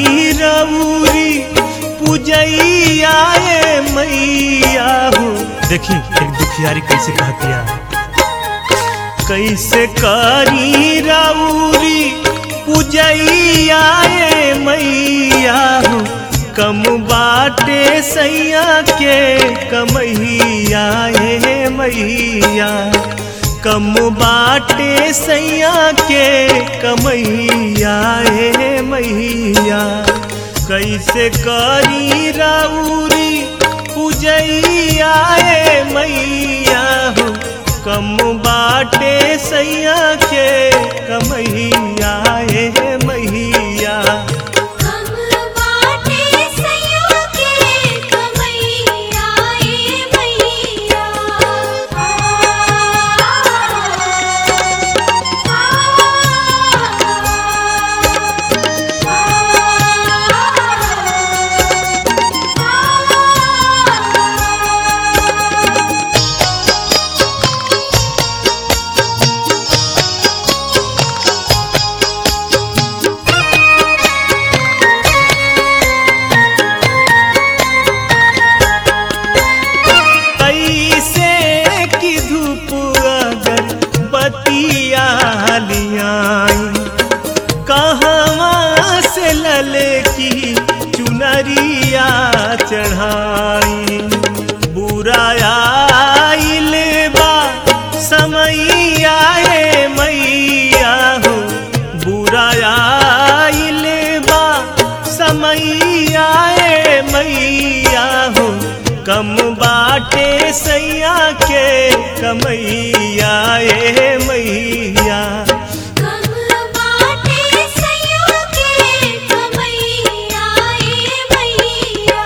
करी रउरी पूजैया ए मैया हो देखी एक दुखियारी कैसे कहतिया कैसे करी रउरी पूजैया ए मैया हो कम बाटे सैया के कमैया ए मैया कम बाटे सैया के कमैया ए मैया कैसे करी राउरी पूजैया ए मैया हो कम बाटे सैया के कमैया ए मैया हम बाटे सैया के कमैया ए मैया कैसे की धूप अगर बतिया लियाई कहवा से लले की चुनरिया चढ़ाई बुराया आइल बा समैया ए मैया हो बुराया आइल बा समैया ए मैया हो कम बाटे सैया के कमैया ए मैया कम बाटे सैया के कमैया ए मैया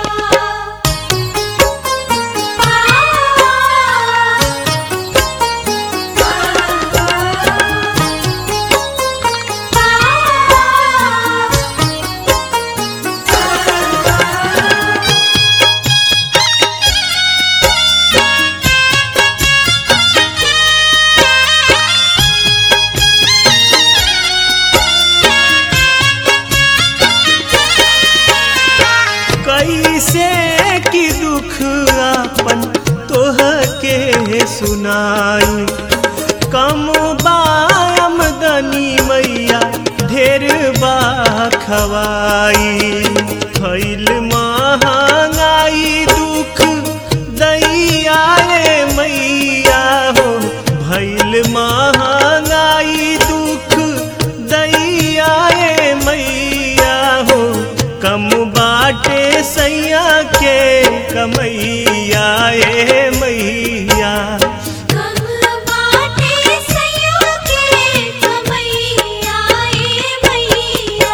कैसे की दुख अपन तोह के सुनाई कम बामदनी मैया ढेर बा खवाई फैल महंगाई दुख दैया रे मैया हो भैल महंगाई दुख दैया रे मैया हो कम बाटे सैया के कमैया ए मैया कम बाटे सैया के कमैया ए मैया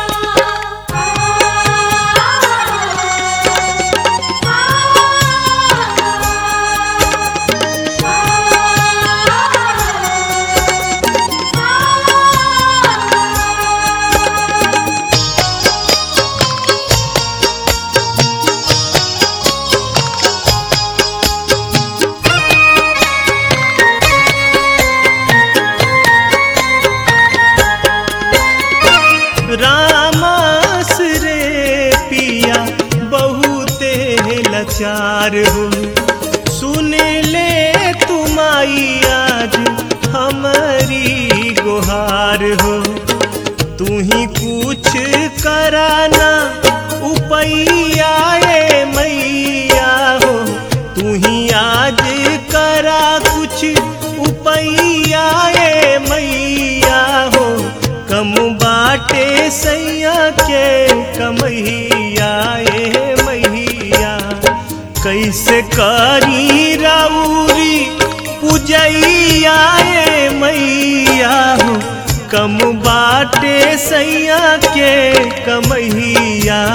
रामस रे पिया बहुते लाचार हो सुन ले तुमाई आज हमारी गुहार हो तू ही कुछ कराना उपैया ए मैया हो तू ही आज करा कुछ उपैया ए मैया हो कम बाटे सैया के कमैया ए मैया कैसे करी राउरी पूजैया ए मैया हो कम बाटे सैया के कमैया